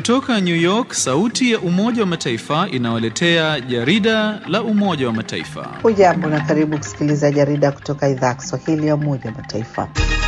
Kutoka New York, sauti ya Umoja wa Mataifa inawaletea jarida la Umoja wa Mataifa. Hujambo na karibu kusikiliza jarida kutoka idhaa ya Kiswahili ya Umoja wa Mataifa.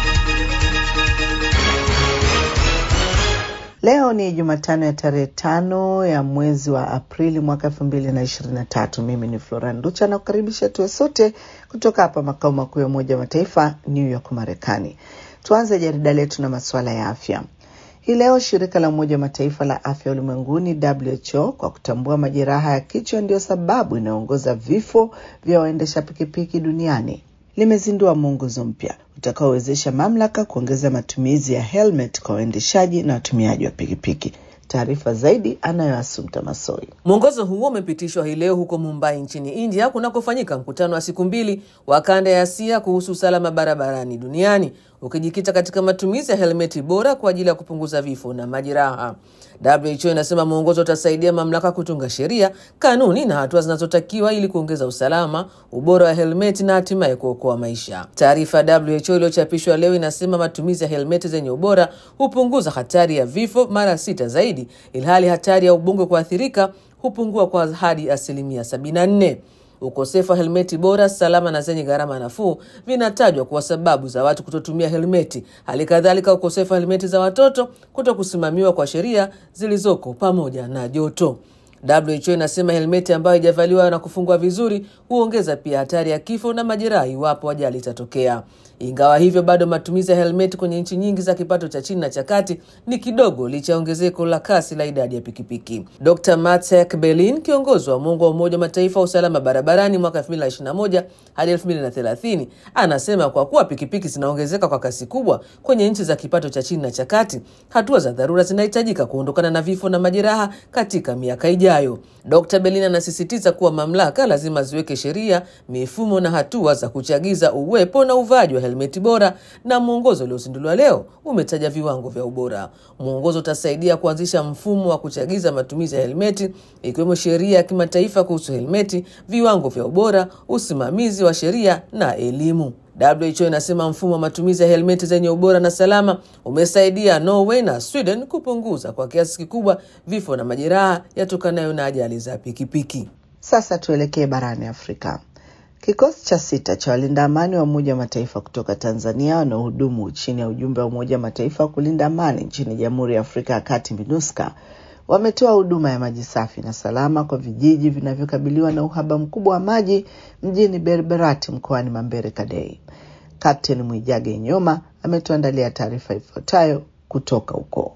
Leo ni Jumatano ya tarehe tano ya mwezi wa Aprili mwaka elfu mbili na ishirini na tatu. Mimi ni Flora Nducha na kukaribisha tuwe sote kutoka hapa makao makuu ya Umoja wa Mataifa New York, Marekani. Tuanze jarida letu na masuala ya afya. Hii leo shirika la Umoja wa Mataifa la afya ulimwenguni WHO kwa kutambua majeraha ya kichwa ndiyo sababu inayoongoza vifo vya waendesha pikipiki duniani limezindua mwongozo mpya utakaowezesha mamlaka kuongeza matumizi ya helmet kwa waendeshaji na watumiaji wa pikipiki. Taarifa zaidi anayo Asumta Masoi. Mwongozo huo umepitishwa hii leo huko Mumbai nchini India kunakofanyika mkutano wa siku mbili wa kanda ya Asia kuhusu usalama barabarani duniani ukijikita katika matumizi ya helmeti bora kwa ajili ya kupunguza vifo na majeraha. WHO inasema mwongozo utasaidia mamlaka kutunga sheria, kanuni na hatua zinazotakiwa ili kuongeza usalama, ubora wa helmeti na hatimaye kuokoa maisha. Taarifa ya WHO iliyochapishwa leo inasema matumizi ya helmeti zenye ubora hupunguza hatari ya vifo mara sita zaidi, ilhali hatari ya ubongo kuathirika hupungua kwa hadi asilimia 74. Ukosefu wa helmeti bora, salama na zenye gharama nafuu vinatajwa kuwa sababu za watu kutotumia helmeti. Hali kadhalika, ukosefu wa helmeti za watoto, kuto kusimamiwa kwa sheria zilizoko, pamoja na joto. WHO inasema helmeti ambayo haijavaliwa na kufungwa vizuri huongeza pia hatari ya kifo na majeraha iwapo ajali itatokea. Ingawa hivyo, bado matumizi ya helmeti kwenye nchi nyingi za kipato cha chini na cha kati ni kidogo licha ya ongezeko la kasi la idadi ya pikipiki. Dr Matek Berlin, kiongozi wa muungo wa Umoja wa Mataifa wa usalama barabarani mwaka 2021 hadi 2030, anasema kwa kuwa pikipiki zinaongezeka kwa kasi kubwa kwenye nchi za kipato cha chini na cha kati, hatua za dharura zinahitajika kuondokana na vifo na majeraha katika miaka ijayo. Dr Berlin anasisitiza kuwa mamlaka lazima ziweke sheria, mifumo na hatua za kuchagiza uwepo na uvaaji wa helmeti bora, na mwongozo uliozinduliwa leo umetaja viwango vya ubora. Mwongozo utasaidia kuanzisha mfumo wa kuchagiza matumizi ya helmeti, ikiwemo sheria ya kimataifa kuhusu helmeti, viwango vya ubora, usimamizi wa sheria na elimu. WHO inasema mfumo wa matumizi ya helmeti zenye ubora na salama umesaidia Norway na Sweden kupunguza kwa kiasi kikubwa vifo na majeraha yatokanayo na ajali za pikipiki. Sasa tuelekee barani Afrika. Kikosi cha sita cha walinda amani wa Umoja wa Mataifa kutoka Tanzania wanaohudumu chini ya ujumbe wa Umoja wa Mataifa wa kulinda amani nchini Jamhuri ya Afrika ya Kati, MINUSCA, wametoa huduma ya maji safi na salama kwa vijiji vinavyokabiliwa na uhaba mkubwa wa maji mjini Berberati mkoani Mambere Kadei. Kapteni Mwijage Nyoma ametuandalia taarifa ifuatayo kutoka huko.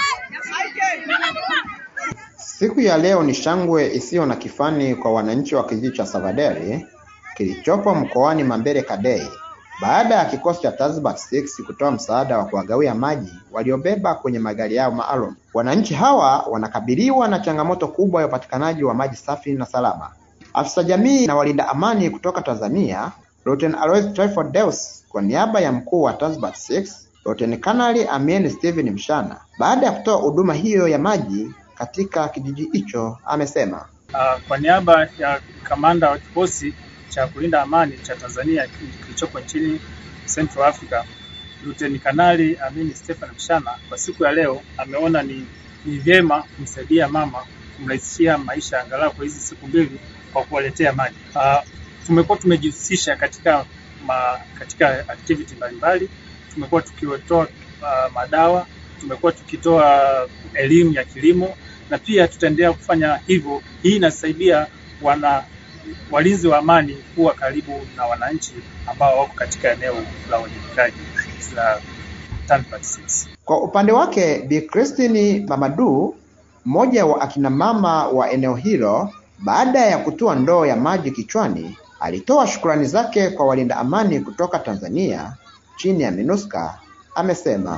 Siku ya leo ni shangwe isiyo na kifani kwa wananchi wa kijiji cha Savaderi kilichopo mkoani Mambere Kadei baada ya kikosi cha Tanzbat 6 kutoa msaada wa kuwagawia maji waliobeba kwenye magari yao maalum. Wananchi hawa wanakabiliwa na changamoto kubwa ya upatikanaji wa maji safi na salama. Afisa jamii na walinda amani kutoka Tanzania, Luteni Alois Tryphon Deus kwa niaba ya mkuu wa Tanzbat 6, Luteni Kanali Amien Steven Mshana, baada ya kutoa huduma hiyo ya maji katika kijiji hicho, amesema uh, kwa niaba ya kamanda wa kikosi cha kulinda amani cha Tanzania kilichoko nchini Central Africa, Luteni Kanali Amini Stephen Mshana kwa siku ya leo ameona ni, ni vyema kumsaidia mama kumrahisishia maisha angalau kwa hizi siku mbili kwa kuwaletea maji. Uh, tumekuwa tumejihusisha katika ma, katika activity mbalimbali, tumekuwa tukitoa uh, madawa, tumekuwa tukitoa elimu ya kilimo na pia tutaendelea kufanya hivyo. Hii inasaidia wana walinzi wa amani kuwa karibu na wananchi ambao wako katika eneo la uwajibikaji la Tanzbat 6. Kwa upande wake Bi Christine Mamadu, mmoja wa akina mama wa eneo hilo, baada ya kutua ndoo ya maji kichwani, alitoa shukrani zake kwa walinda amani kutoka Tanzania chini ya MINUSCA. Amesema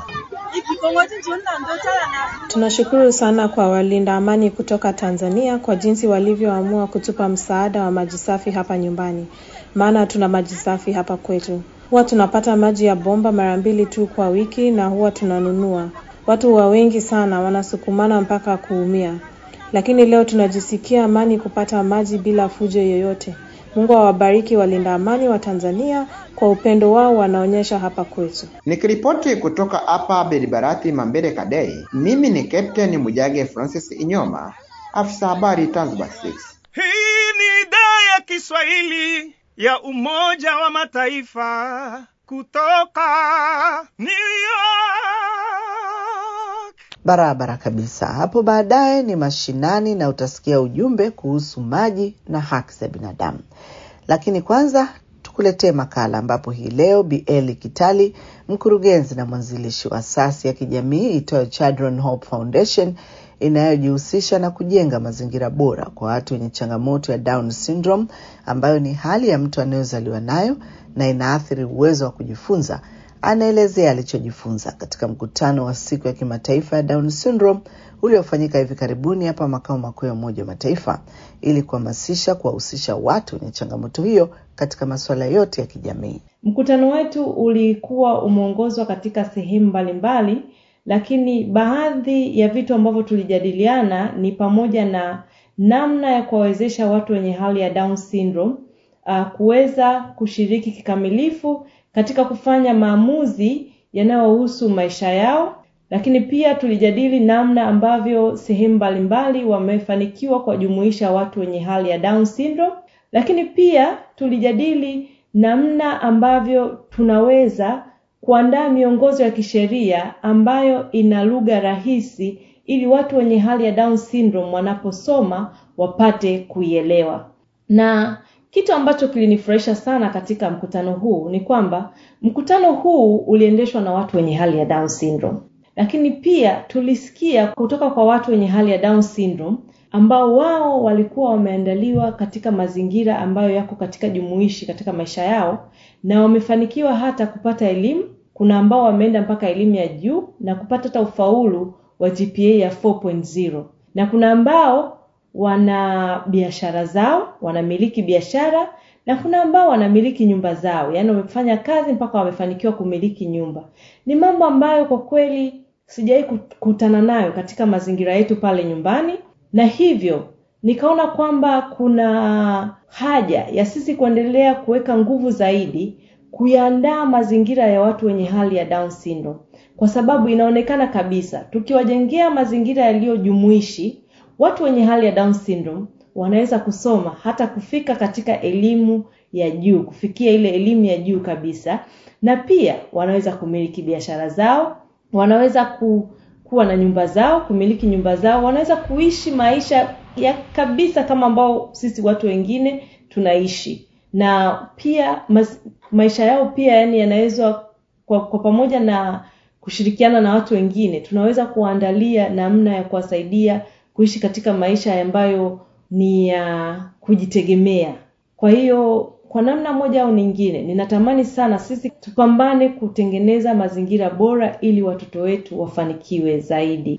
tunashukuru sana kwa walinda amani kutoka Tanzania kwa jinsi walivyoamua kutupa msaada wa maji safi hapa nyumbani, maana tuna maji safi hapa kwetu. Huwa tunapata maji ya bomba mara mbili tu kwa wiki na huwa tunanunua. Watu wa wengi sana wanasukumana mpaka kuumia, lakini leo tunajisikia amani kupata maji bila fujo yoyote. Mungu awabariki walinda amani wa Tanzania kwa upendo wao wanaonyesha hapa kwetu. Nikiripoti kutoka hapa Beribarati Mambere Kadei, mimi ni Captain Mujage Francis Inyoma, afisa habari Zanzibar 6. Hii ni idhaa ya Kiswahili ya Umoja wa Mataifa kutoka New York. Barabara kabisa. Hapo baadaye ni mashinani na utasikia ujumbe kuhusu maji na haki za binadamu, lakini kwanza tukuletee makala ambapo hii leo Bi Eli Kitali, mkurugenzi na mwanzilishi wa asasi ya kijamii itoyo Children Hope Foundation inayojihusisha na kujenga mazingira bora kwa watu wenye changamoto ya Down syndrome ambayo ni hali ya mtu anayozaliwa nayo na inaathiri uwezo wa kujifunza. Anaelezea alichojifunza katika mkutano wa siku ya kimataifa ya Down syndrome uliofanyika hivi karibuni hapa makao makuu ya Umoja wa Mataifa ili kuhamasisha kuwahusisha watu wenye changamoto hiyo katika masuala yote ya kijamii. Mkutano wetu ulikuwa umeongozwa katika sehemu mbalimbali, lakini baadhi ya vitu ambavyo tulijadiliana ni pamoja na namna ya kuwawezesha watu wenye hali ya Down syndrome uh, kuweza kushiriki kikamilifu katika kufanya maamuzi yanayohusu maisha yao, lakini pia tulijadili namna ambavyo sehemu mbalimbali wamefanikiwa kuwajumuisha watu wenye hali ya Down syndrome, lakini pia tulijadili namna ambavyo tunaweza kuandaa miongozo ya kisheria ambayo ina lugha rahisi ili watu wenye hali ya Down syndrome wanaposoma wapate kuielewa. Na kitu ambacho kilinifurahisha sana katika mkutano huu ni kwamba mkutano huu uliendeshwa na watu wenye hali ya Down syndrome, lakini pia tulisikia kutoka kwa watu wenye hali ya Down syndrome ambao wao walikuwa wameandaliwa katika mazingira ambayo yako katika jumuishi katika maisha yao na wamefanikiwa hata kupata elimu. Kuna ambao wameenda mpaka elimu ya juu na kupata hata ufaulu wa GPA ya 4.0 na kuna ambao wana biashara zao, wanamiliki biashara na kuna ambao wanamiliki nyumba zao, yaani wamefanya kazi mpaka wamefanikiwa kumiliki nyumba. Ni mambo ambayo kwa kweli sijawahi kukutana nayo katika mazingira yetu pale nyumbani, na hivyo nikaona kwamba kuna haja ya sisi kuendelea kuweka nguvu zaidi kuyaandaa mazingira ya watu wenye hali ya Down syndrome, kwa sababu inaonekana kabisa tukiwajengea mazingira yaliyojumuishi watu wenye hali ya Down syndrome wanaweza kusoma hata kufika katika elimu ya juu, kufikia ile elimu ya juu kabisa, na pia wanaweza kumiliki biashara zao, wanaweza ku, kuwa na nyumba zao, kumiliki nyumba zao, wanaweza kuishi maisha ya kabisa kama ambao sisi watu wengine tunaishi, na pia mas, maisha yao pia yani yanaweza kwa, kwa pamoja na kushirikiana na watu wengine, tunaweza kuandalia namna ya kuwasaidia kuishi katika maisha ambayo ni ya uh, kujitegemea. Kwa hiyo kwa namna moja au nyingine, ninatamani sana sisi tupambane kutengeneza mazingira bora ili watoto wetu wafanikiwe zaidi.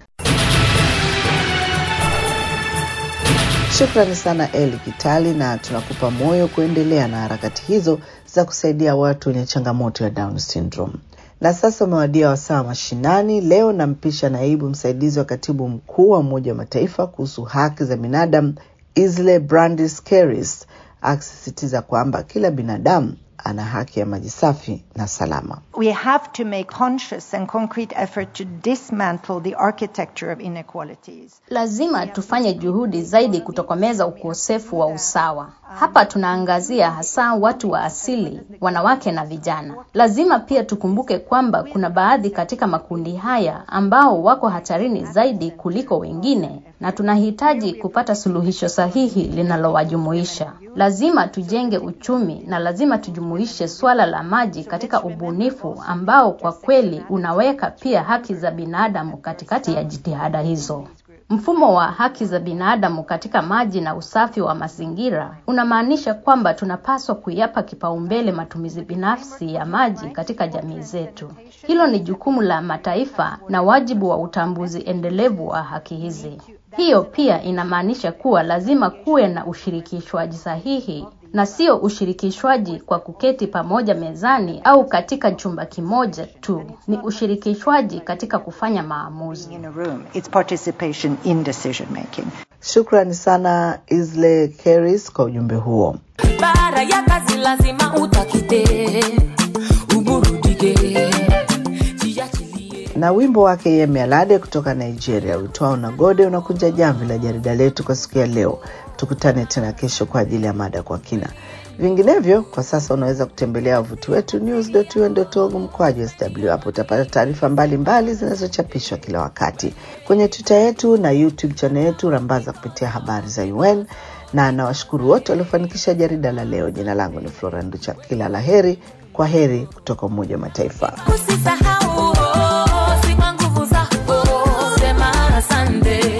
Shukrani sana Eli Kitali, na tunakupa moyo kuendelea na harakati hizo za kusaidia watu wenye changamoto ya Down syndrome. Na sasa umewadia wasaa mashinani. Leo nampisha naibu msaidizi wa katibu mkuu wa Umoja wa Mataifa kuhusu haki za binadamu Isle Brandis Keris akisisitiza kwamba kila binadamu ana haki ya maji safi na salama. We have to make conscious and concrete effort to dismantle the architecture of inequalities. Lazima tufanye juhudi zaidi kutokomeza ukosefu wa usawa. Hapa tunaangazia hasa watu wa asili, wanawake na vijana. Lazima pia tukumbuke kwamba kuna baadhi katika makundi haya ambao wako hatarini zaidi kuliko wengine, na tunahitaji kupata suluhisho sahihi linalowajumuisha. Lazima tujenge uchumi na lazima tujumuishe swala la maji katika ubunifu ambao kwa kweli unaweka pia haki za binadamu katikati ya jitihada hizo. Mfumo wa haki za binadamu katika maji na usafi wa mazingira unamaanisha kwamba tunapaswa kuyapa kipaumbele matumizi binafsi ya maji katika jamii zetu. Hilo ni jukumu la mataifa na wajibu wa utambuzi endelevu wa haki hizi. Hiyo pia inamaanisha kuwa lazima kuwe na ushirikishwaji sahihi na sio ushirikishwaji kwa kuketi pamoja mezani au katika chumba kimoja tu. Ni ushirikishwaji katika kufanya maamuzi. In a room, it's participation in decision making. Shukrani sana Isle Keris kwa ujumbe huo. Baada ya kazi lazima utakite, uburudike, jiachilie. na wimbo wake Yemi Alade kutoka Nigeria uitwao Nagode unakunja jamvi la jarida letu kwa siku ya leo. Tukutane tena kesho kwa ajili ya mada kwa kina. Vinginevyo, kwa sasa unaweza kutembelea wavuti wetu news.un.org mkwaju sw. Hapo utapata taarifa mbalimbali zinazochapishwa kila wakati kwenye Twitter yetu na YouTube channel yetu Rambaza kupitia habari za UN na nawashukuru wote waliofanikisha jarida la leo. Jina langu ni Flora Nducha, kila la heri. Kwa heri kutoka Umoja wa Mataifa. Usisahau, oh, si kwa nguvu zako, sema asante.